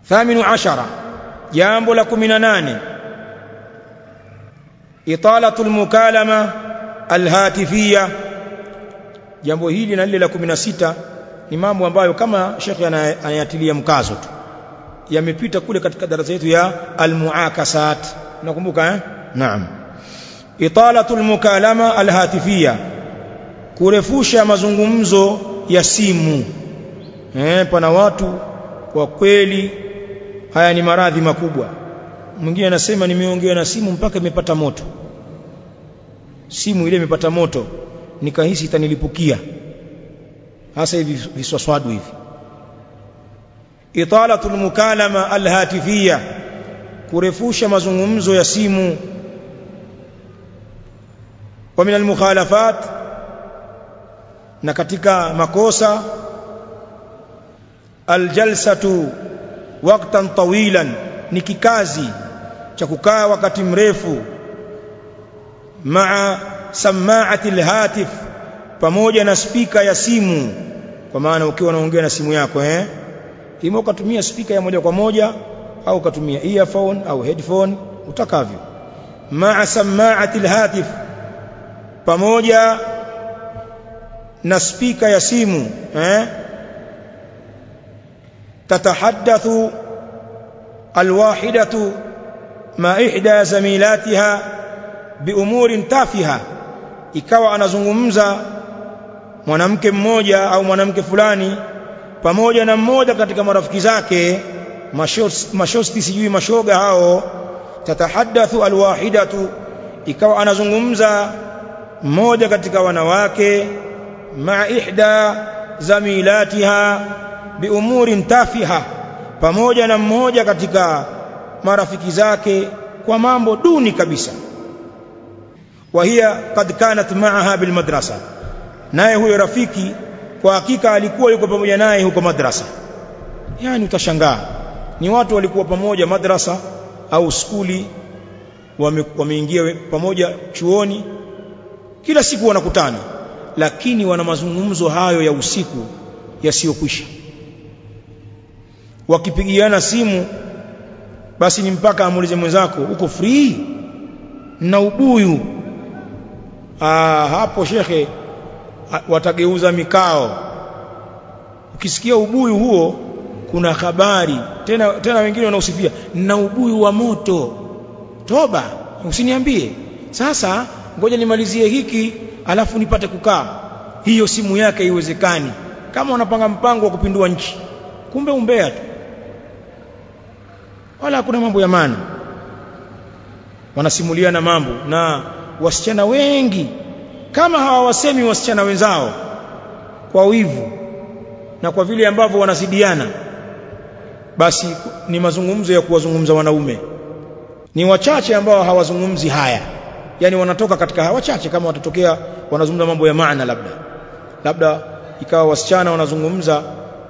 thaminu ashara jambo la 18 italatu almukalama alhatifia jambo hili na lile la 16 ni mambo ambayo kama shekhi anayatilia mkazo tu yamepita kule katika darasa yetu ya almuakasat nakumbuka eh naam italatu almukalama alhatifia kurefusha mazungumzo ya simu eh pana watu kwa kweli haya ni maradhi makubwa mwingine anasema nimeongea na simu mpaka imepata moto simu ile imepata moto nikahisi itanilipukia hasa hivi viswaswadu hivi italatul mukalama alhatifia kurefusha mazungumzo ya simu wa min almukhalafat na katika makosa aljalsatu waqtan tawilan ni kikazi cha kukaa wakati mrefu maa samaati alhatif pamoja na spika ya simu kwa maana ukiwa unaongea na simu yako eh ima ukatumia spika ya moja kwa moja au ukatumia earphone au headphone utakavyo maa samaati alhatif pamoja na spika ya simu eh tatahaddathu alwahidatu ma ihda zamilatiha biumurin tafiha ikawa anazungumza mwanamke mmoja au mwanamke fulani pamoja na mmoja katika marafiki zake mashosti sijui mashoga hao tatahaddathu alwahidatu ikawa anazungumza mmoja katika wanawake ma ihda zamilatiha biumurin tafiha pamoja na mmoja katika marafiki zake kwa mambo duni kabisa wa hiya kad kanat ma'aha bil madrasa naye huyo rafiki kwa hakika alikuwa yuko pamoja naye huko madrasa yani utashangaa ni watu walikuwa pamoja madrasa au skuli wameingia wame pamoja chuoni kila siku wanakutana lakini wana mazungumzo hayo ya usiku yasiyokwisha wakipigiana simu basi ni mpaka amuulize mwenzako uko free na ubuyu Aa, hapo shekhe watageuza mikao ukisikia ubuyu huo kuna habari tena tena wengine wanausifia na ubuyu wa moto toba usiniambie sasa ngoja nimalizie hiki alafu nipate kukaa hiyo simu yake iwezekani kama wanapanga mpango wa kupindua nchi kumbe umbea tu wala hakuna mambo ya maana wanasimuliana mambo na wasichana wengi kama hawawasemi wasichana wenzao kwa wivu na kwa vile ambavyo wanazidiana basi ni mazungumzo ya kuwazungumza wanaume ni wachache ambao hawazungumzi haya yani wanatoka katika hawa wachache kama watatokea wanazungumza mambo ya maana labda labda ikawa wasichana wanazungumza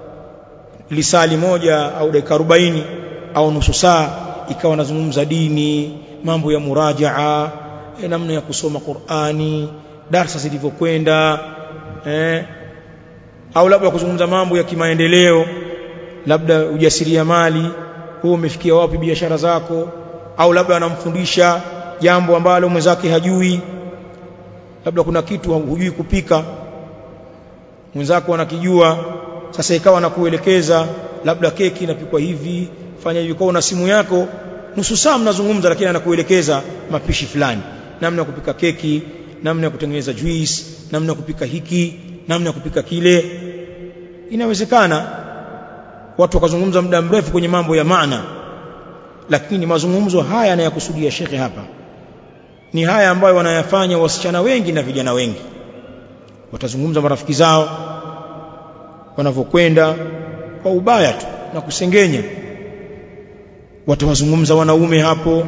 lisali moja au dakika 40 au nusu saa ikawa wanazungumza dini mambo ya murajaa e, namna ya kusoma Qur'ani darasa zilivyokwenda eh au labda kuzungumza mambo ya kimaendeleo labda ujasiriamali wewe umefikia wapi biashara zako au labda anamfundisha jambo ambalo mwenzake hajui labda kuna kitu hujui kupika mwenzako anakijua sasa ikawa anakuelekeza labda keki inapikwa hivi fanya hivi kwa na simu yako nusu saa mnazungumza lakini anakuelekeza mapishi fulani namna ya kupika keki namna ya kutengeneza juice namna ya kupika hiki namna ya kupika kile inawezekana watu wakazungumza muda mrefu kwenye mambo ya maana lakini mazungumzo haya anayakusudia shekhe hapa ni haya ambayo wanayafanya wasichana wengi na vijana wengi watazungumza marafiki zao wanavyokwenda kwa ubaya tu na kusengenya watawazungumza wanaume hapo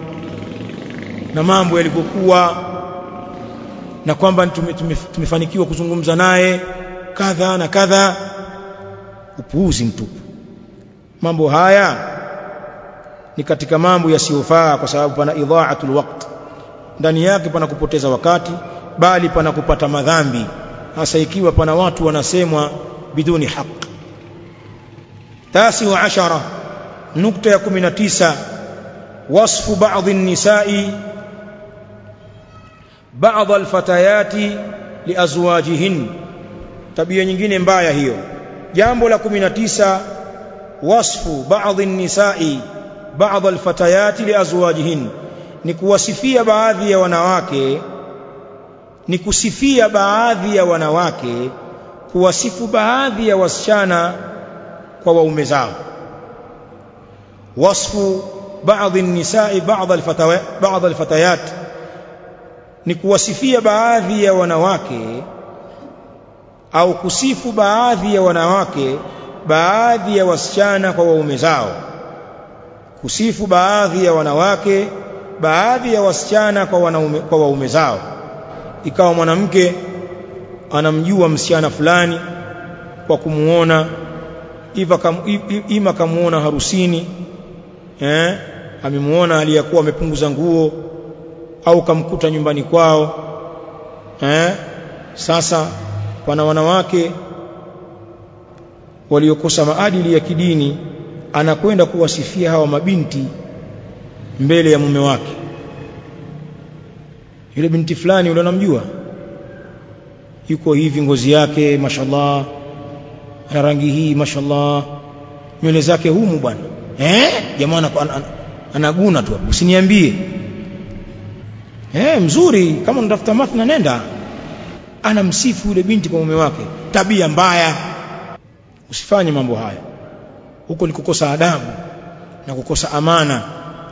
na mambo yalivyokuwa na kwamba tume, tume, tumefanikiwa kuzungumza naye kadha na kadha upuuzi mtupu mambo haya ni katika mambo yasiyofaa kwa sababu pana idhaatul waqt ndani yake pana kupoteza wakati bali pana kupata madhambi hasa ikiwa pana watu wanasemwa biduni haq tasi wa ashara nukta ya 19 wasfu baadhi nisai baadhi alfatayati liazwajihin tabia nyingine mbaya hiyo jambo la 19 wasfu baadhi nisai baadhi alfatayati liazwajihin ni kuwasifia baadhi ya wanawake ni kusifia baadhi ya wanawake kuwasifu baadhi ya wasichana kwa waume zao wasfu baadhi nisai baadhi alfatayat baadhi alfatayat ni kuwasifia baadhi ya wanawake au kusifu baadhi ya wanawake baadhi ya wasichana kwa waume zao kusifu baadhi ya wanawake baadhi ya wasichana kwa wanaume kwa waume zao ikawa mwanamke anamjua msichana fulani kwa kumuona iva kam, ima kamuona harusini eh amemuona aliyakuwa amepunguza nguo au kamkuta nyumbani kwao eh sasa wana wanawake waliokosa maadili ya kidini anakwenda kuwasifia hawa mabinti mbele ya mume wake yule binti fulani yule unamjua yuko hivi ngozi yake mashallah ana rangi hii mashallah nywele zake humu bwana eh jamaa anaguna tu usiniambie eh mzuri kama unatafuta mathna nenda anamsifu yule binti kwa mume wake tabia mbaya usifanye mambo haya huko ni kukosa adabu na kukosa amana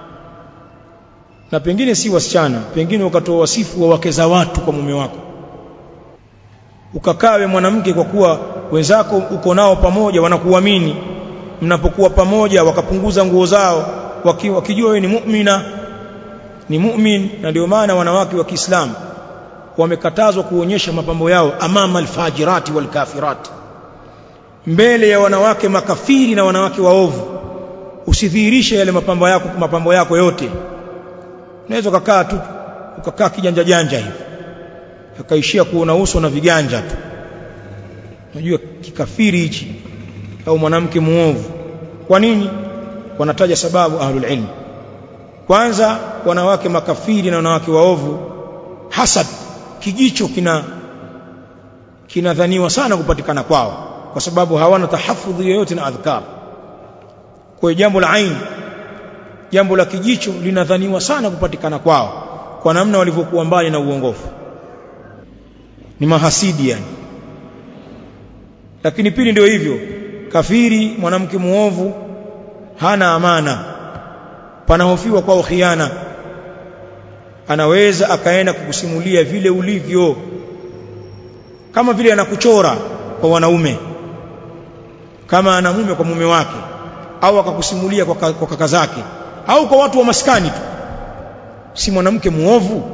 na pengine si wasichana pengine ukatoa wasifu wa wake za watu kwa mume wako ukakawe mwanamke kwa kuwa wenzako uko nao pamoja wanakuamini mnapokuwa pamoja wakapunguza nguo zao waki, wakijua wewe ni mu'mina ni mu'min na ndio maana wanawake wa Kiislamu wamekatazwa kuonyesha mapambo yao amama alfajirati walkafirati mbele ya wanawake makafiri na wanawake waovu usidhihirishe yale mapambo yako mapambo yako yote unaweza ukakaa tu ukakaa kijanja janja hivi akaishia kuona uso na viganja tu unajua kikafiri hichi au mwanamke muovu kwa nini wanataja sababu ahlul ilm kwanza wanawake makafiri na wanawake waovu hasad kijicho kina kinadhaniwa sana kupatikana kwao kwa sababu hawana tahafudhi yoyote na adhkar kwa jambo la ain jambo la kijicho linadhaniwa sana kupatikana kwao kwa namna walivyokuwa mbali na uongofu ni mahasidi yani lakini pili ndio hivyo kafiri mwanamke muovu hana amana panahofiwa kwao khiana anaweza akaenda kukusimulia vile ulivyo kama vile anakuchora kwa wanaume kama ana mume kwa mume wake au akakusimulia kwa, kwa kaka zake au kwa watu wa maskani tu si mwanamke muovu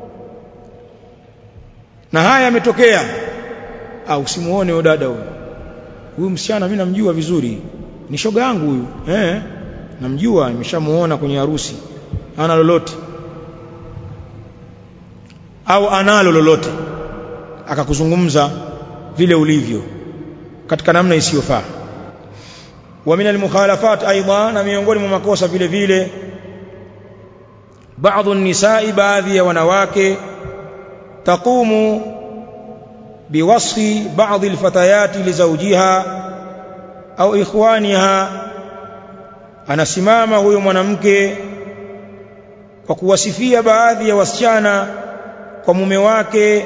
na haya yametokea au simuone huyo dada huyo huyu msichana mimi namjua vizuri ni shoga yangu huyu eh namjua nimeshamuona kwenye harusi ana lolote au analo lolote akakuzungumza vile ulivyo katika namna isiyofaa wa min almukhalafat aidan na miongoni mwa makosa vile vile baadhi nisai baadhi ya wanawake taqumu biwasfi baadhi alfatayati lizawjiha au ikhwaniha anasimama huyo mwanamke kwa kuwasifia baadhi ya wasichana kwa mume wake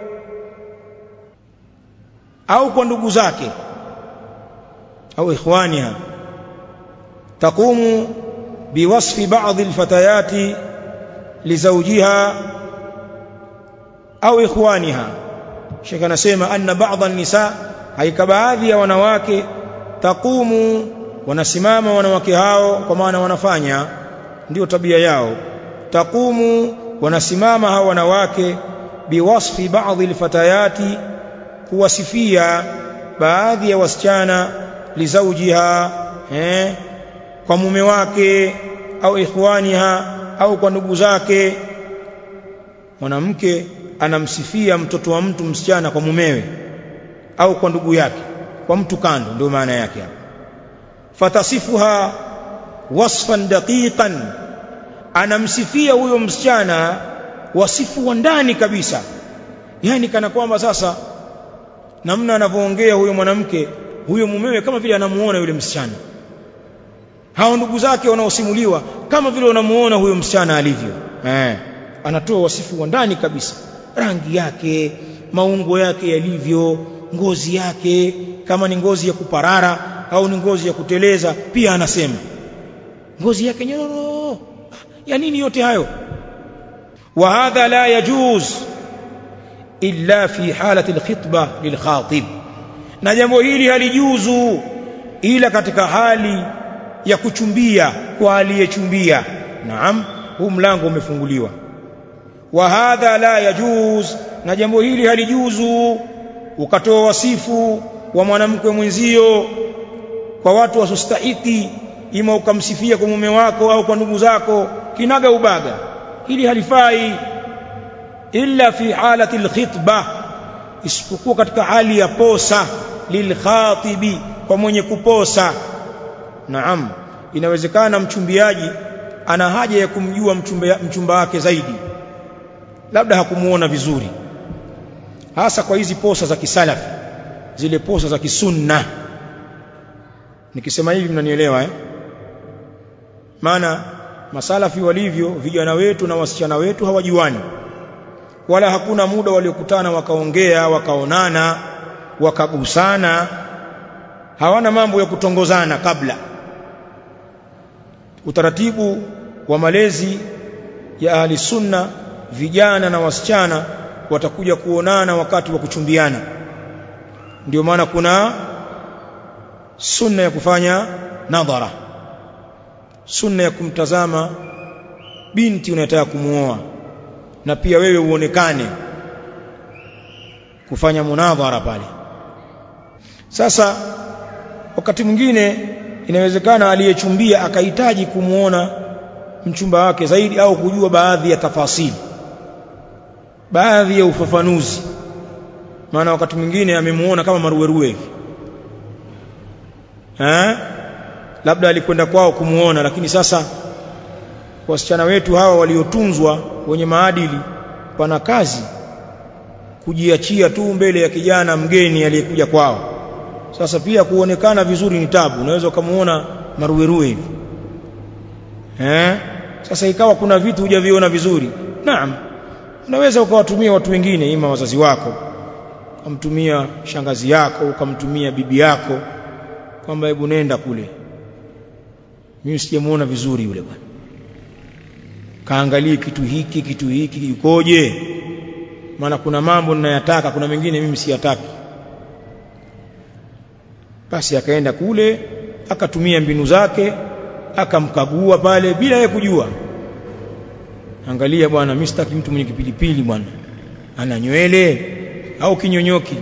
au kwa ndugu zake au ikhwaniha taqumu biwasfi baadhi alfatayati lizawjiha au ikhwaniha Sheikh anasema anna baadhi nisa haika baadhi ya wanawake taqumu wanasimama wanawake hao kwa maana wanafanya ndio tabia yao taqumu wanasimama hao wanawake biwasfi baadhi alfatayati kuwasifia baadhi ya wasichana lizaujiha eh kwa mume wake au ikhwaniha au kwa ndugu zake mwanamke anamsifia mtoto wa mtu msichana kwa mumewe au kwa ndugu yake kwa mtu kando ndio maana yake hapa fatasifuha wasfan daqiqan anamsifia huyo msichana wasifu wa ndani kabisa yani kana kwamba sasa namna anavyoongea huyo mwanamke huyo mumewe kama vile anamuona yule msichana hao ndugu zake wanaosimuliwa kama vile wanamuona huyo msichana alivyo eh anatoa wasifu wa ndani kabisa rangi yake maungo yake yalivyo ngozi yake kama ni ngozi ya kuparara au ni ngozi ya kuteleza pia anasema ngozi yake nyororo ya nini yote hayo wa hadha la yajuz illa fi halati alkhitba lilkhatib na jambo hili halijuzu ila katika hali ya kuchumbia kwa aliyechumbia naam huu mlango umefunguliwa wa hadha la yajuz na jambo hili halijuzu ukatoa wasifu wa mwanamke mwenzio kwa watu wasostahiki ima ukamsifia kwa mume wako au kwa ndugu zako kinaga ubaga hili halifai illa fi halati alkhitba isipokuwa katika hali ya posa lilkhatibi kwa mwenye kuposa naam inawezekana mchumbiaji ana haja ya kumjua mchumba, mchumba wake zaidi labda hakumuona vizuri hasa kwa hizi posa za kisalafi zile posa za kisunna nikisema hivi mnanielewa eh maana masalafi walivyo vijana wetu na wasichana wetu hawajuani wala hakuna muda waliokutana wakaongea wakaonana wakagusana hawana mambo ya kutongozana kabla utaratibu wa malezi ya ahli sunna vijana na wasichana watakuja kuonana wakati wa kuchumbiana ndio maana kuna sunna ya kufanya nadhara sunna ya kumtazama binti unayotaka kumuoa na pia wewe uonekane kufanya munadhara pale sasa wakati mwingine inawezekana aliyechumbia akahitaji kumuona mchumba wake zaidi au kujua baadhi ya tafasili baadhi ya ufafanuzi maana wakati mwingine amemuona kama maruweruwe hivi eh labda alikwenda kwao kumuona lakini sasa wasichana wetu hawa waliotunzwa wenye maadili pana kazi kujiachia tu mbele ya kijana mgeni aliyekuja kwao sasa pia kuonekana vizuri ni tabu unaweza ukamuona maruweruwe hivi eh sasa ikawa kuna vitu hujaviona vizuri naam unaweza ukawatumia watu wengine ima wazazi wako ukamtumia shangazi yako ukamtumia bibi yako kwamba hebu nenda kule mimi sijamuona vizuri yule bwana kaangalie kitu hiki kitu hiki yukoje maana kuna mambo ninayataka kuna mengine mimi siyataki basi akaenda kule akatumia mbinu zake akamkagua pale bila yeye kujua angalia bwana mimi sitaki mtu mwenye kipilipili bwana ana nywele au kinyonyoki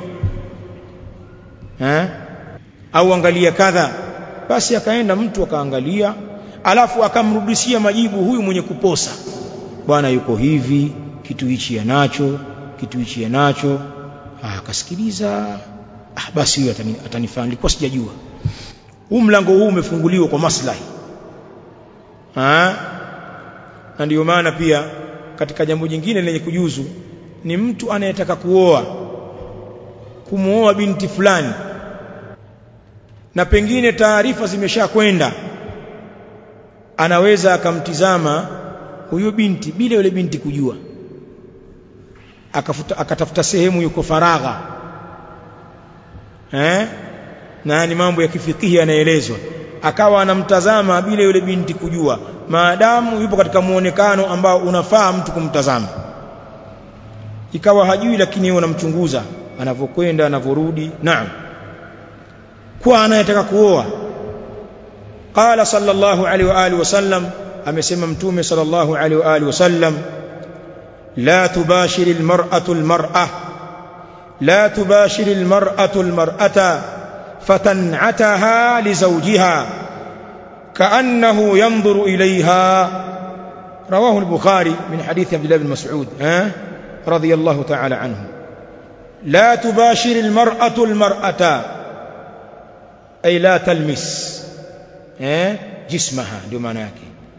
eh au angalia kadha basi akaenda mtu akaangalia alafu akamrudishia majibu huyu mwenye kuposa bwana yuko hivi kitu hichi anacho kitu hichi anacho akasikiliza ah basi huyu atani, atanifaa nilikuwa sijajua huu mlango huu umefunguliwa kwa maslahi ah na ndio maana pia katika jambo jingine lenye kujuzu ni mtu anayetaka kuoa kumuoa binti fulani na pengine taarifa zimeshakwenda anaweza akamtizama huyo binti bila yule binti kujua akafuta, akatafuta sehemu yuko faragha eh na ni mambo ya kifikihi yanaelezwa akawa anamtazama bila yule binti kujua maadamu yupo katika muonekano ambao unafaa mtu kumtazama ikawa hajui lakini yeye unamchunguza anavyokwenda anavyorudi naam kwa anayetaka kuoa qala sallallahu alaihi wa alihi wasallam amesema mtume sallallahu alaihi wa alihi wasallam la tubashiri almar'atu almar'a la tubashiri almar'atu almar'ata fatan'ataha li zawjiha كأنه ينظر إليها رواه البخاري من حديث عبد الله بن مسعود ها رضي الله تعالى عنه لا تباشر المرأة المرأة أي لا تلمس ها jismaha ndio maana yake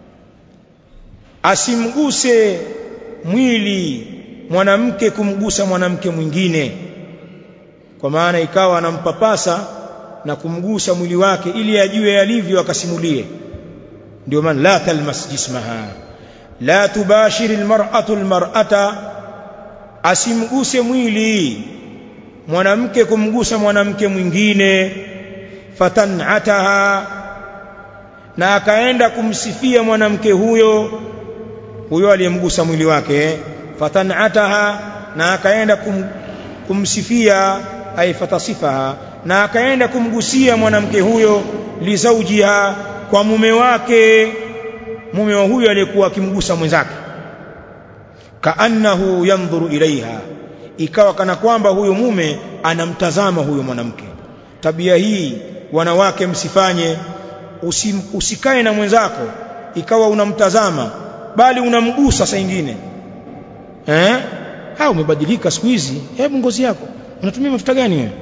asimguse mwili mwanamke kumgusa mwanamke mwingine kwa maana ikawa anampapasa na kumgusa mwili wake ili ajue alivyo akasimulie ndio maana la talmas jismaha la tubashir almar'atu almar'ata asimguse mwili mwanamke kumgusa mwanamke mwingine fatanataha na akaenda kumsifia mwanamke huyo huyo aliyemgusa mwili wake fatanataha na akaenda kum, kumsifia ay fatasifaha na akaenda kumgusia mwanamke huyo lizaujiha kwa mume wake mume wa huyo aliyekuwa akimgusa mwenzake kaannahu yanzuru ilaiha ikawa kana kwamba huyo mume anamtazama huyo mwanamke tabia hii wanawake msifanye usim, usikae na mwenzako ikawa unamtazama bali unamgusa saa nyingine eh ha umebadilika siku hizi hebu ngozi yako unatumia mafuta gani wewe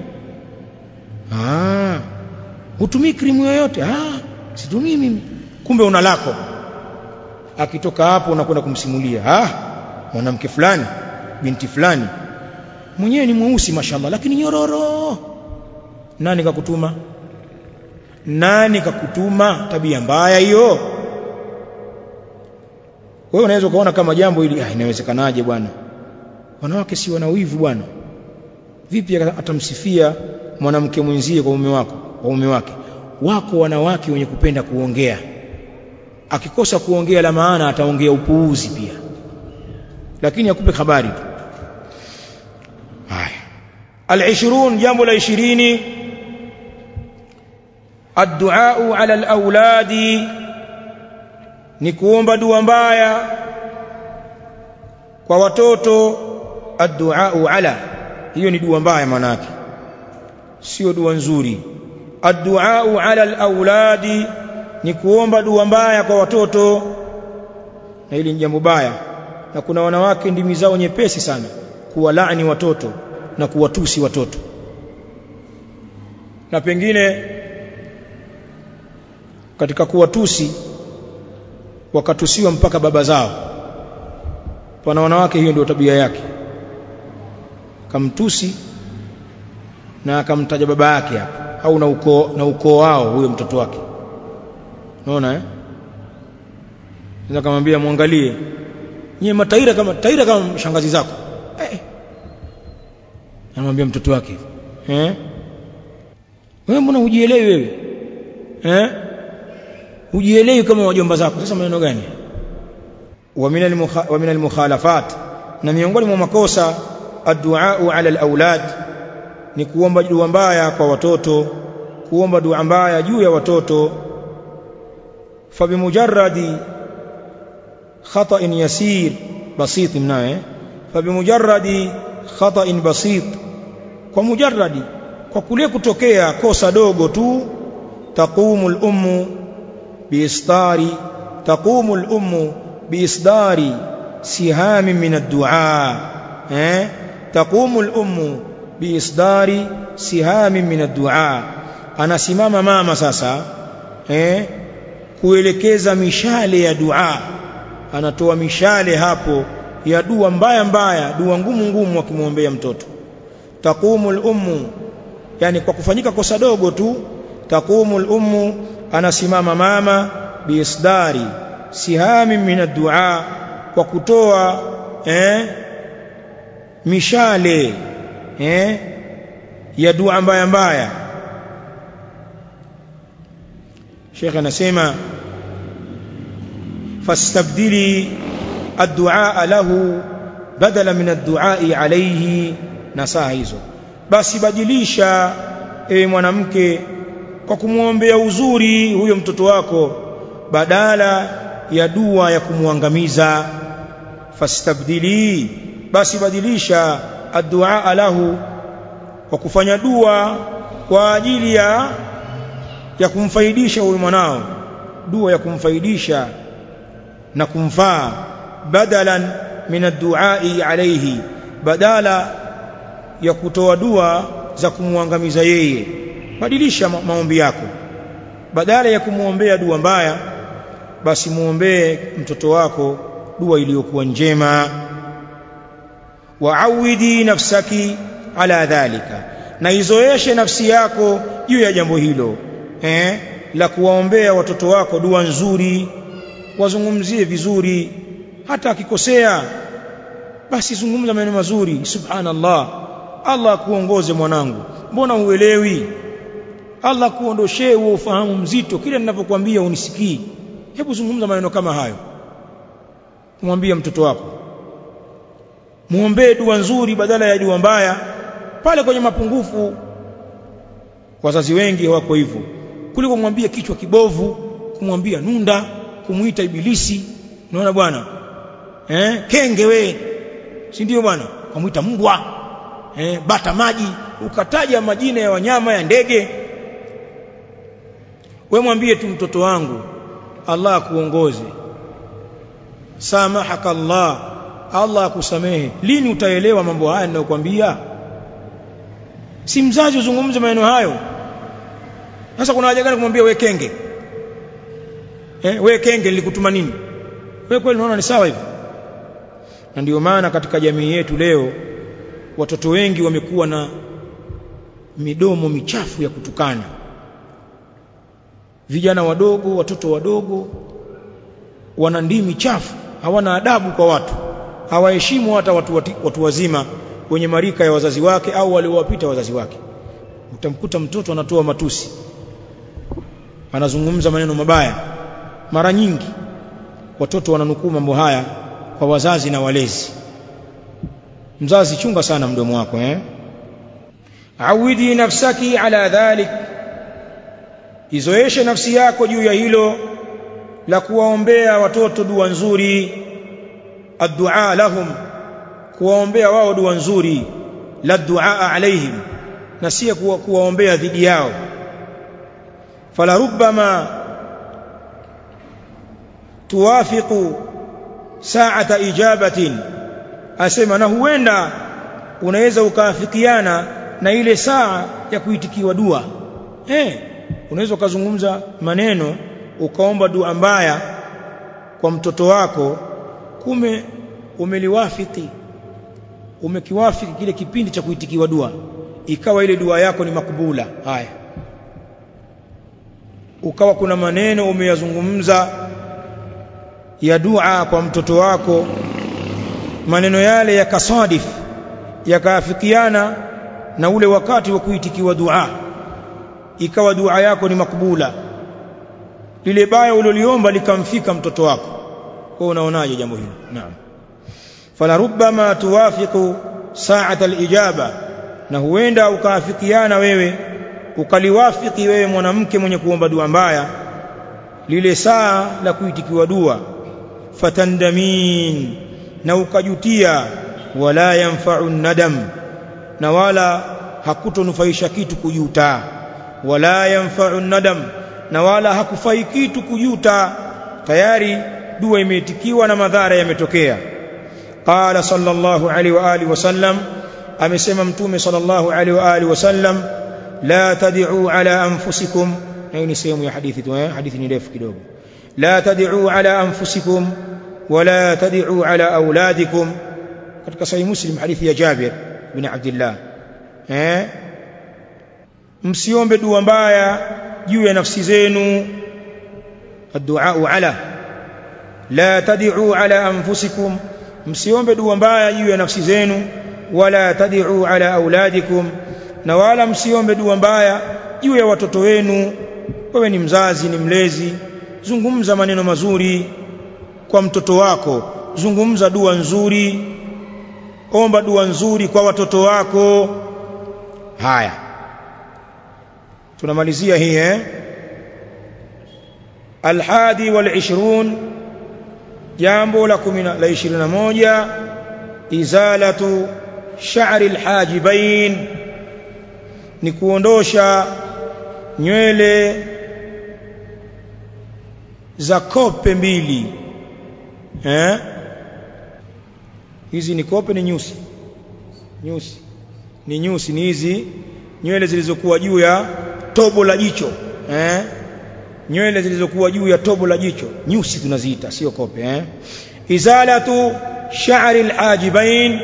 ah hutumii krimu yoyote ah situmii mimi kumbe una lako akitoka hapo unakwenda kumsimulia ah mwanamke fulani binti fulani mwenyewe ni mweusi mashallah lakini nyororo nani kakutuma nani kakutuma tabia mbaya hiyo wewe unaweza ukaona kama jambo hili ah inawezekanaje bwana wanawake si wana wivu bwana vipi atamsifia mwanamke mwenzie kwa mume wako kwa mume wake wako wanawake wenye kupenda kuongea akikosa kuongea la maana ataongea upuuzi pia lakini akupe habari tu haya al-20 jambo la 20 الدعاء على الأولاد ni kuomba dua mbaya kwa watoto addu'a ala hiyo ni dua mbaya maana yake sio dua nzuri addu'a ala alawladi ni kuomba dua mbaya kwa watoto na hili ni jambo baya na kuna wanawake ndimi zao nyepesi sana kuwalaani watoto na kuwatusi watoto na pengine katika kuwatusi wakatusiwa mpaka baba zao pana wanawake hiyo ndio tabia yake kamtusi na akamtaja baba yake hapo au na ukoo na ukoo wao huyo mtoto wake unaona eh ndio kumwambia muangalie nyie mataira kama taira kama shangazi zako eh anamwambia mtoto wake eh wewe mbona hujielewi wewe eh hujielewi kama wajomba zako sasa maneno gani wa min al-mukhalafat na miongoni mwa makosa addu'a ala al-aulad ni kuomba dua mbaya kwa watoto kuomba dua mbaya juu ya watoto fa bimujarradi khata'in yasir basit mnaye fa bimujarradi khata'in basit kwa mujarradi kwa kule kutokea kosa dogo tu taqumu al-ummu biisdari taqumu al-ummu biisdari siham min ad-du'a eh taqumu al-ummu biisdari siham min ad-du'a anasimama mama sasa eh kuelekeza mishale ya dua anatoa mishale hapo ya dua mbaya mbaya dua ngumu ngumu akimwombea mtoto taqumu al-ummu yani kwa kufanyika kosa dogo tu taqumu al-ummu anasimama mama biisdari sihami min ad-du'a kwa kutoa eh mishale eh ya dua mbaya mbaya Sheikh anasema fastabdili ad-du'a lahu badala min ad-du'a alayhi nasaha hizo basi badilisha ewe mwanamke kwa kumwombea uzuri huyo mtoto wako badala ya dua ya kumwangamiza fastabdili basi badilisha ad-du'a lahu kwa kufanya dua kwa ajili ya ya kumfaidisha huyu mwanao dua ya kumfaidisha na kumfaa badalan min ad-du'a alayhi badala ya kutoa dua za kumwangamiza yeye badilisha ma maombi yako badala ya kumwombea dua mbaya basi muombee mtoto wako dua iliyokuwa njema waawidi nafsaki ala dhalika na izoeshe nafsi yako juu ya jambo hilo eh la kuwaombea watoto wako dua nzuri wazungumzie vizuri hata akikosea basi zungumza maneno mazuri subhanallah Allah akuongoze mwanangu mbona uelewi Allah kuondoshee huo ufahamu mzito kile ninapokuambia unisikii hebu zungumza maneno kama hayo kumwambia mtoto wako muombee dua nzuri badala ya dua mbaya pale kwenye mapungufu wazazi wengi wako hivyo kuliko kumwambia kichwa kibovu kumwambia nunda kumuita ibilisi unaona bwana eh kenge we si ndio bwana kumuita mbwa eh bata maji ukataja majina ya wanyama ya ndege we mwambie tu mtoto wangu Allah akuongoze samahaka Allah Allah akusamehe lini utaelewa mambo haya ninayokuambia si mzazi uzungumze maneno hayo sasa kuna haja gani kumwambia we kenge eh we kenge nilikutuma nini wewe kweli unaona ni sawa hivi na ndio maana katika jamii yetu leo watoto wengi wamekuwa na midomo michafu ya kutukana vijana wadogo watoto wadogo wana ndimi chafu hawana adabu kwa watu hawaheshimu hata watu, watu, watu wazima wenye marika ya wazazi wake au waliowapita wazazi wake utamkuta mtoto anatoa matusi anazungumza maneno mabaya mara nyingi watoto wananukuu mambo haya kwa wazazi na walezi mzazi chunga sana mdomo wako eh awidi nafsaki ala dhalik izoeshe nafsi yako juu ya hilo la kuwaombea watoto dua nzuri addu'a lahum kuwaombea wao dua nzuri la du'a alaihim na si kuwa, kuwaombea dhidi yao fala rubbama tuwafiqu sa'ata ijabatin asema na huenda unaweza ukaafikiana na ile saa ya kuitikiwa dua eh unaweza ukazungumza maneno ukaomba dua mbaya kwa mtoto wako kume umeliwafiki umekiwafiki kile kipindi cha kuitikiwa dua ikawa ile dua yako ni makubula haya ukawa kuna maneno umeyazungumza ya dua kwa mtoto wako maneno yale yakasadif yakaafikiana na ule wakati wa kuitikiwa dua ikawa dua yako ni makubula lile baya uliloliomba likamfika mtoto wako kwa unaonaje jambo hilo naam fala rubbama tuwafiqu sa'ata alijaba na huenda ukaafikiana wewe ukaliwafiki wewe mwanamke mwenye kuomba dua mbaya lile saa la kuitikiwa dua fatandamin na ukajutia wala yanfa'u nadam na wala hakutonufaisha kitu kujuta wala yanfa'u nadam na wala hakufai kitu kujuta tayari dua imeitikiwa na madhara yametokea qala sallallahu alaihi wa alihi wasallam amesema mtume sallallahu alaihi wa alihi wasallam la tad'u ala anfusikum hii ni sehemu ya hadithi tu eh hadithi ni ndefu kidogo la tad'u ala anfusikum wala tad'u ala auladikum katika sahih muslim hadithi ya Jabir bin Abdullah eh msiombe dua mbaya juu ya nafsi zenu الدعاء على لا تدعوا على انفسكم msiombe dua mbaya juu ya nafsi zenu wala tad'u ala auladikum na wala msiombe dua mbaya juu ya watoto wenu wewe ni mzazi ni mlezi zungumza maneno mazuri kwa mtoto wako zungumza dua nzuri omba dua nzuri kwa watoto wako haya tunamalizia hii eh alhadi wal ishrun jambo la 10 la 21 izalatu sha'ri alhajibain ni kuondosha nywele za kope mbili eh hizi ni kope ni nyusi nyusi ni nyusi ni hizi nywele zilizokuwa juu ya tobo la jicho eh nywele zilizokuwa juu ya tobo la jicho nyusi tunaziita sio kope eh izalatu sha'ri alhajibain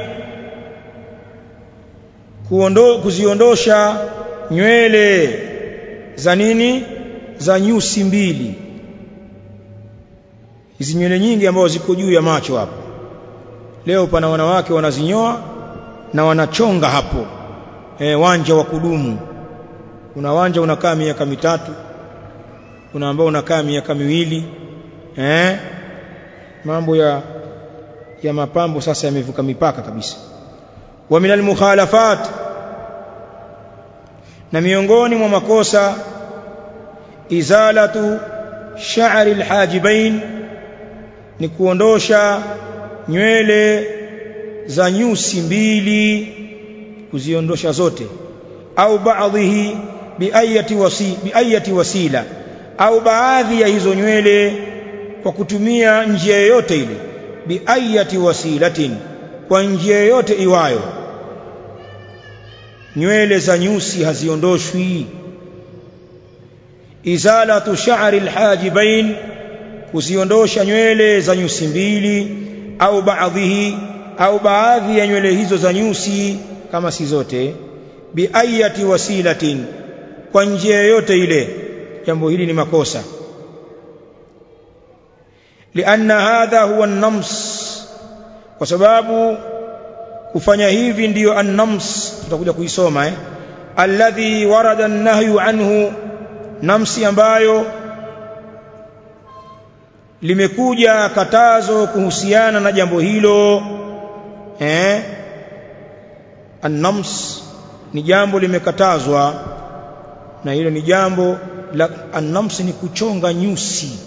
kuondo kuziondosha nywele za nini za nyusi mbili hizi nywele nyingi ambazo ziko juu ya macho hapo leo pana wanawake wanazinyoa na wanachonga hapo e, wanja wa kudumu kuna wanja unakaa miaka mitatu kuna ambao unakaa miaka miwili eh mambo ya ya mapambo sasa yamevuka mipaka kabisa wa minal mukhalafat na miongoni mwa makosa izalatu sha'ri alhajibain ni kuondosha nywele za nyusi mbili kuziondosha zote au baadhihi biayati wasi biayati wasila au baadhi ya hizo nywele kwa kutumia njia yoyote ile biayati wasilatin kwa njia yoyote iwayo nywele za nyusi haziondoshwi izalatu sha'ri alhajibain kuziondosha nywele za nyusi mbili au baadhihi au baadhi ya nywele hizo za nyusi kama si zote biayati wasilatin kwa njia yoyote ile jambo hili ni makosa lianna hadha huwa an-nams kwa sababu kufanya hivi ndiyo an-nams tutakuja kuisoma eh alladhi warada an-nahyu anhu namsi ambayo limekuja katazo kuhusiana na jambo hilo eh an-nams ni jambo limekatazwa na hilo ni jambo la an-nams ni kuchonga nyusi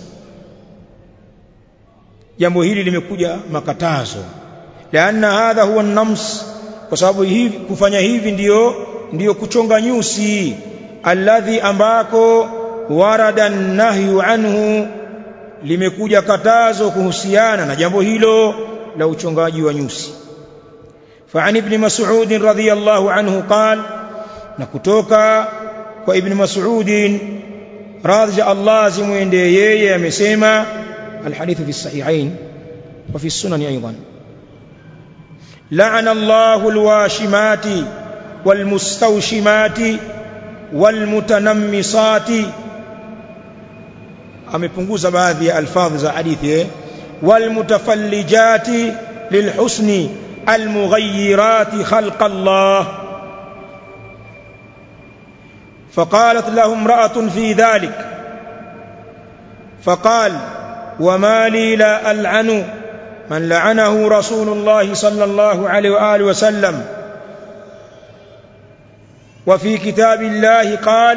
jambo hili limekuja makatazo laanna hadha huwa an-nams kwa sababu hivi kufanya hivi ndiyo ndiyo kuchonga nyusi alladhi ambako warada nahyu anhu limekuja katazo kuhusiana na jambo hilo la uchongaji wa nyusi فعن ابن مسعود رضي الله عنه قال نكتوكا وابن مسعود راضي الله زموينده yeye amesema الحديث في الصحيحين وفي السنن ايضا لعن الله الواشمات والمستوشمات والمتنمصات amepunguza baadhi ya alfadhi za hadithi eh walmutafallijati lilhusni almughayyirati khalqa Allah فقالت له امرأة في ذلك فقال وما لي لا ألعن من لعنه رسول الله صلى الله عليه وآله وسلم وفي كتاب الله قال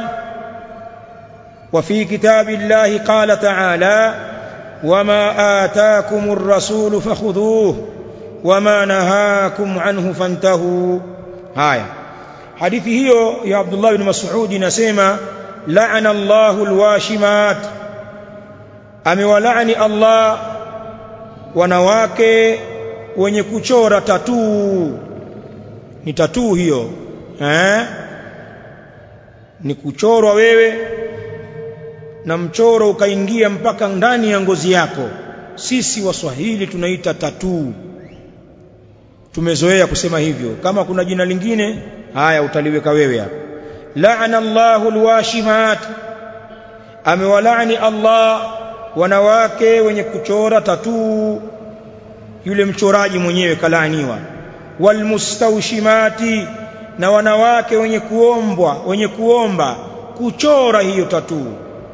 وفي كتاب الله قال تعالى وما آتاكم الرسول فخذوه وما نهاكم عنه فانتهوا هايا hadithi hiyo ya Abdullah ibn Mas'ud inasema la'ana Allahu alwashimat amewalaani Allah wanawake wenye kuchora tatuu ni tatuu hiyo eh ni kuchorwa wewe na mchoro ukaingia mpaka ndani ya ngozi yako sisi waswahili tunaita tatuu tumezoea kusema hivyo kama kuna jina lingine haya utaliweka wewe hapa la'ana Allahu alwashimat amewalaani Allah wanawake wenye kuchora tatuu yule mchoraji mwenyewe kalaaniwa walmustawshimati na wanawake wenye kuombwa wenye kuomba kuchora hiyo tatuu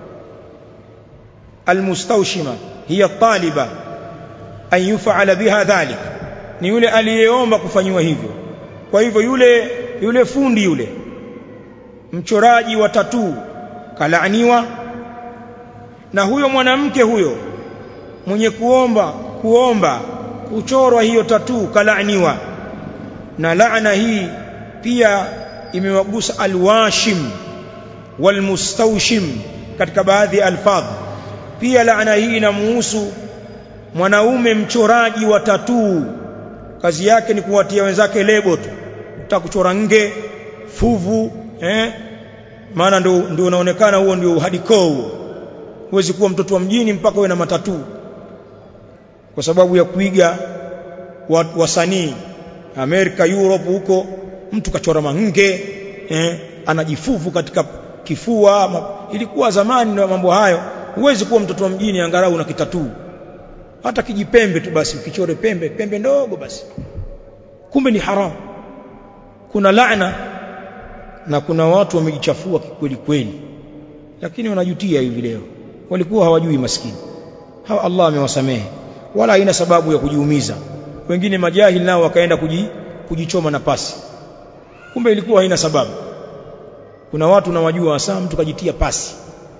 almustawshima hiya taliba an yuf'ala biha dhalik ni yule aliyeomba kufanywa hivyo kwa hivyo yule yule fundi yule mchoraji wa tatuu kalaaniwa na huyo mwanamke huyo mwenye kuomba kuomba kuchorwa hiyo tatuu kalaaniwa na laana hii pia imewagusa alwashim walmustawshim katika baadhi ya alfadh pia laana hii inamuhusu mwanaume mchoraji wa tatuu kazi yake ni kuwatia wenzake lebo tu utakuchora nge fuvu eh maana ndio ndio unaonekana huo ndio uhadiko huo huwezi kuwa mtoto wa mjini mpaka uwe na matatu kwa sababu ya kuiga wasanii Amerika Europe huko mtu kachora mange eh, anajifuvu katika kifua ma, ilikuwa zamani na mambo hayo huwezi kuwa mtoto wa mjini angalau na kitatu hata kijipembe tu basi ukichore pembe pembe ndogo basi kumbe ni haramu kuna laana na kuna watu wamejichafua kweli kweli lakini wanajutia hivi leo walikuwa hawajui maskini hawa Allah amewasamehe wala haina sababu ya kujiumiza wengine majahili nao wakaenda kuji, kujichoma na pasi kumbe ilikuwa haina sababu kuna watu nawajua hasa mtu kajitia pasi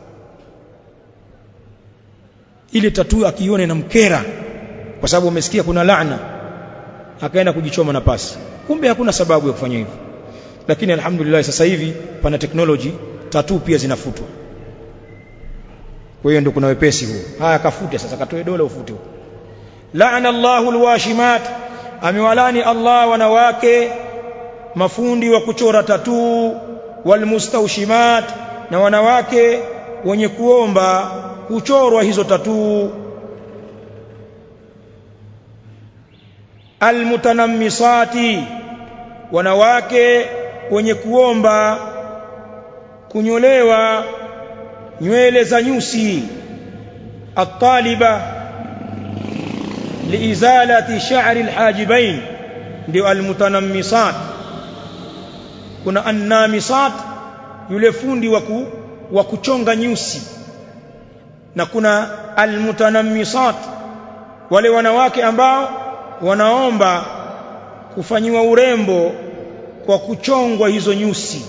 ile tatu akione na mkera kwa sababu umesikia kuna laana akaenda kujichoma na pasi kumbe hakuna sababu ya kufanya hivyo lakini alhamdulillah sasa hivi pana technology tatu pia zinafutwa kwa hiyo ndio kuna wepesi huo haya kafute sasa katoe dola ufute huo laana Allahu alwashimat amewalani Allah wanawake mafundi wa kuchora tatu walmustawshimat na wanawake wenye kuomba kuchorwa hizo tatu almutanammisati wanawake wenye kuomba kunyolewa nywele za nyusi ataliba liizalati sha'ri alhajibain ndio almutanammisat kuna annamisat yule fundi waku, wa kuchonga nyusi na kuna almutanammisat wale wanawake ambao wanaomba kufanyiwa urembo kwa kuchongwa hizo nyusi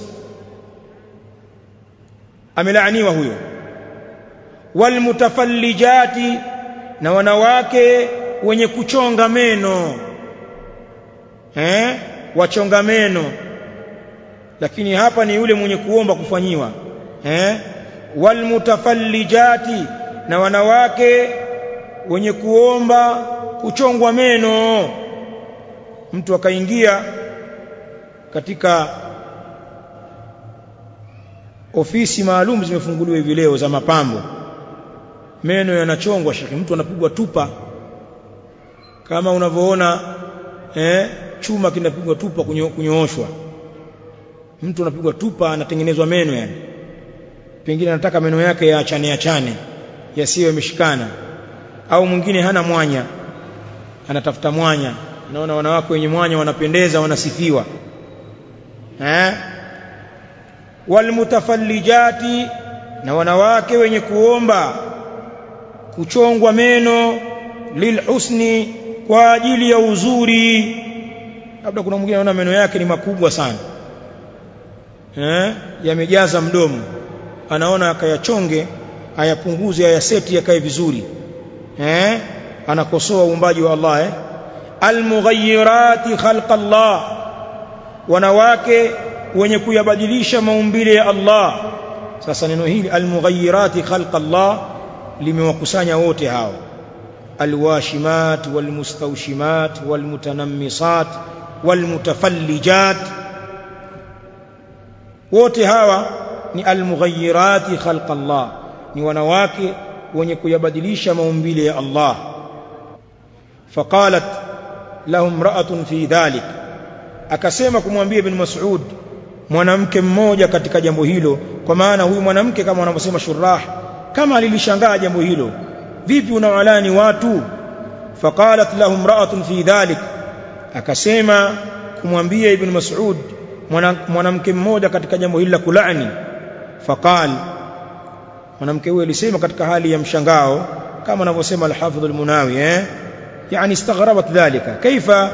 amelaaniwa huyo walmutafallijati na wanawake wenye kuchonga meno eh wachonga meno lakini hapa ni yule mwenye kuomba kufanyiwa eh walmutafallijati na wanawake wenye kuomba kuchongwa meno mtu akaingia katika ofisi maalum zimefunguliwa hivi leo za mapambo meno yanachongwa shekhi mtu anapigwa tupa kama unavyoona eh, chuma kinapigwa tupa kunyo, kunyooshwa mtu anapigwa tupa anatengenezwa meno yani pengine anataka meno yake yaachane achane yasiwe yameshikana au mwingine hana mwanya anatafuta mwanya naona wanawake wenye mwanya wanapendeza wanasifiwa eh walmutafallijati na wanawake wenye kuomba kuchongwa meno lilhusni kwa ajili ya uzuri labda kuna mwingine anaona meno yake ni makubwa sana eh yamejaza mdomo anaona akayachonge ayapunguze ayaseti yakae vizuri eh anakosoa uumbaji wa Allah eh almughayyirati khalqa Allah wanawake wenye kuyabadilisha maumbile ya Allah sasa neno hili almughayyirati khalqa Allah limewakusanya wote hao alwashimat walmustawshimat walmutanammisat walmutafallijat wote hawa ni almughayyirati khalqa Allah ni wanawake wenye kuyabadilisha maumbile ya Allah faqalat lahum ra'atun fi dhalik akasema kumwambia ibn Mas'ud mwanamke mmoja katika jambo hilo kwa maana huyu mwanamke kama wanavyosema shurah kama alilishangaa jambo hilo vipi unawalani watu faqalat lahum ra'atun fi dhalik akasema kumwambia ibn Mas'ud mwanamke mmoja katika jambo hili la kulani faqal mwanamke huyo alisema katika hali ya mshangao kama anavyosema al-Hafidh al-Munawi eh yani istaghrabat dhalika kaifa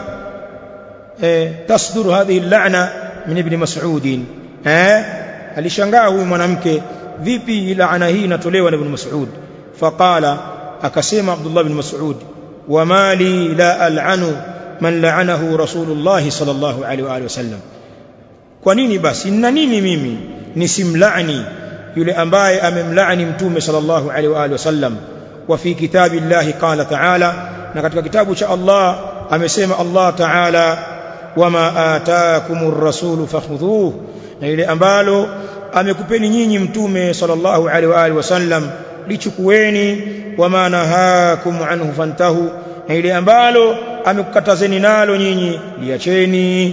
تصدر هذه اللعنة من ابن مسعود eh alishangaa huyu mwanamke vipi laana hii inatolewa na ibn Mas'ud faqala akasema Abdullah ibn Mas'ud wama li la al'anu man la'anahu Rasulullah sallallahu alaihi wa alihi wasallam kwa nini basi nina nini mimi nisimlaani yule ambaye amemlaani mtume sallallahu alaihi wa alihi wasallam wa fi kitabillahi qala ta'ala na katika kitabu cha Allah amesema Allah ta'ala wama ataakumur rasulu fakhudhuhu na ile ambalo amekupeni nyinyi mtume sallallahu alaihi wa alihi wasallam lichukueni wama nahakum anhu fantahu na ile ambalo amekukatazeni nalo nyinyi liacheni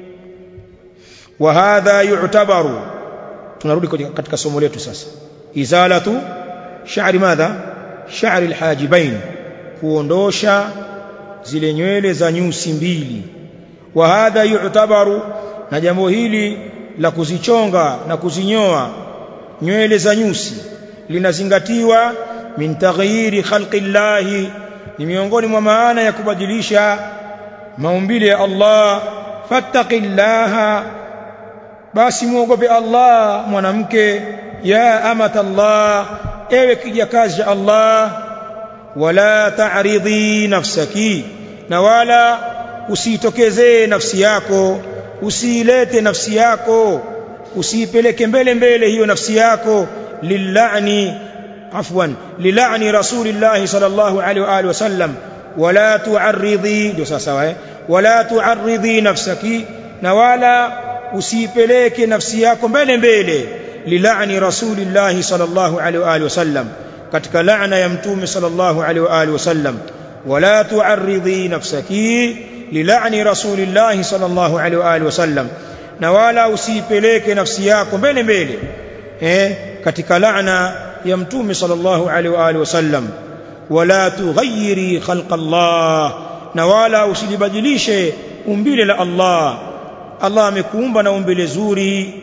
wa hadha yu'tabaru tunarudi katika somo letu sasa izalatu sha'ri madha sha'ri alhajibain kuondosha zile nywele za nyusi mbili wa hadha yu'tabaru na jambo hili la kuzichonga na kuzinyoa nywele za nyusi linazingatiwa min taghyiri khalqi llahi ni miongoni mwa maana ya kubadilisha maumbile ya Allah fattaqillaha basi muogope Allah mwanamke ya amata Allah ewe kijakazi cha Allah wala ta'ridhi nafsaki na wala usitokezee nafsi yako usiilete nafsi yako usiipeleke mbele mbele hiyo nafsi yako lillani afwan lilani rasulillahi sallallahu alaihi wa alihi wasallam wala tu'arridhi ndio sawa eh wala tu'arridhi nafsaki na wala usiipeleke nafsi yako mbele mbele lilani rasulillahi sallallahu alaihi wa alihi wasallam katika laana ya mtume sallallahu alaihi wa alihi wasallam wala tu'arridhi nafsaki lilani rasulillahi sallallahu alaihi wa alihi wasallam na wala usiipeleke nafsi yako mbele mbele eh katika laana ya mtume sallallahu alaihi wa alihi wasallam wala tughayyiri khalqa Allah na wala usilibadilishe umbile la Allah Allah amekuumba na umbile zuri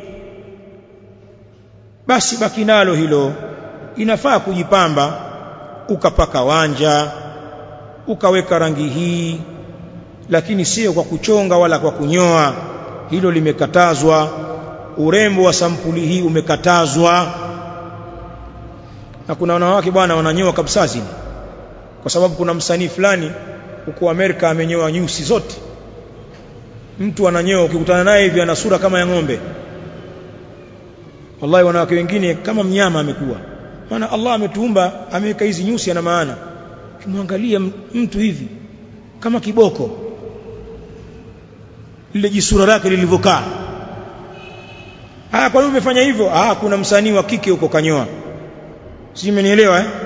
basi baki nalo hilo inafaa kujipamba ukapaka wanja ukaweka rangi hii lakini sio kwa kuchonga wala kwa kunyoa hilo limekatazwa urembo wa sampuli hii umekatazwa na kuna wanawake bwana wananyoa kabisa zile kwa sababu kuna msanii fulani huko Amerika amenyoa nyusi zote mtu ananyoa ukikutana naye hivi ana sura kama ya ng'ombe wallahi wanawake wengine kama mnyama amekuwa maana Allah ametuumba ameweka hizi nyusi ana maana kimwangalia mtu hivi kama kiboko lile jisura lake lilivyokaa ah kwa nini umefanya hivyo ah kuna msanii wa kike huko kanyoa si umenielewa eh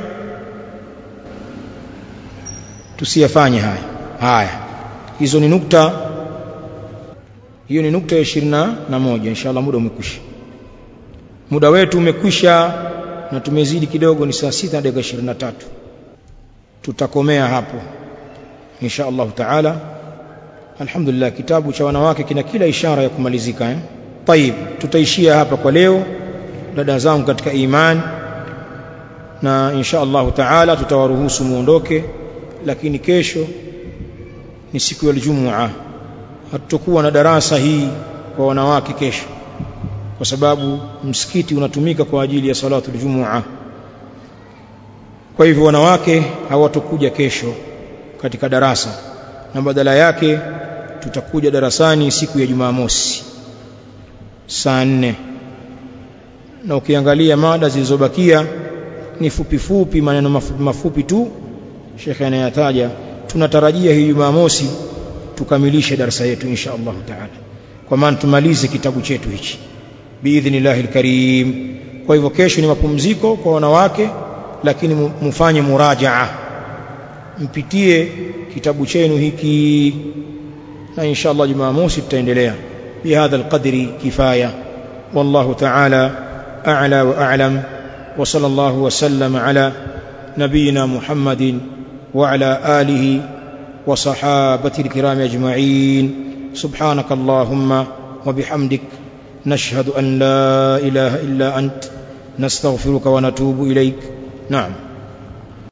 tusiyafanye haya haya hizo ni nukta hiyo ni nukta ya 21 inshallah muda umekwisha muda wetu umekwisha na tumezidi kidogo ni saa sita dakika 23 tutakomea hapo insha Allah taala alhamdulillah kitabu cha wanawake kina kila ishara ya kumalizika eh طيب tutaishia hapa kwa leo dada zangu katika imani na insha Allah taala tutawaruhusu muondoke lakini kesho ni siku ya Ijumaa hatutakuwa na darasa hii kwa wanawake kesho kwa sababu msikiti unatumika kwa ajili ya salatu Ijumaa kwa hivyo wanawake hawatokuja kesho katika darasa na badala yake tutakuja darasani siku ya Jumamosi saa nne na ukiangalia mada zilizobakia ni fupi fupi maneno mafupi mafupi tu shekhe anayataja tunatarajia hii Jumamosi tukamilishe darasa yetu insha Allah taala kwa maana tumalize kitabu chetu hichi biidhnillahil karim kwa hivyo kesho ni mapumziko kwa wanawake lakini mfanye murajaa mpitie kitabu chenu hiki na insha Allah Jumamosi tutaendelea بهذا القدر كفايه والله تعالى اعلى واعلم وصلى الله وسلم على نبينا محمد وعلى اله وصحابته الكرام اجمعين سبحانك اللهم وبحمدك نشهد ان لا اله الا انت نستغفرك ونتوب اليك نعم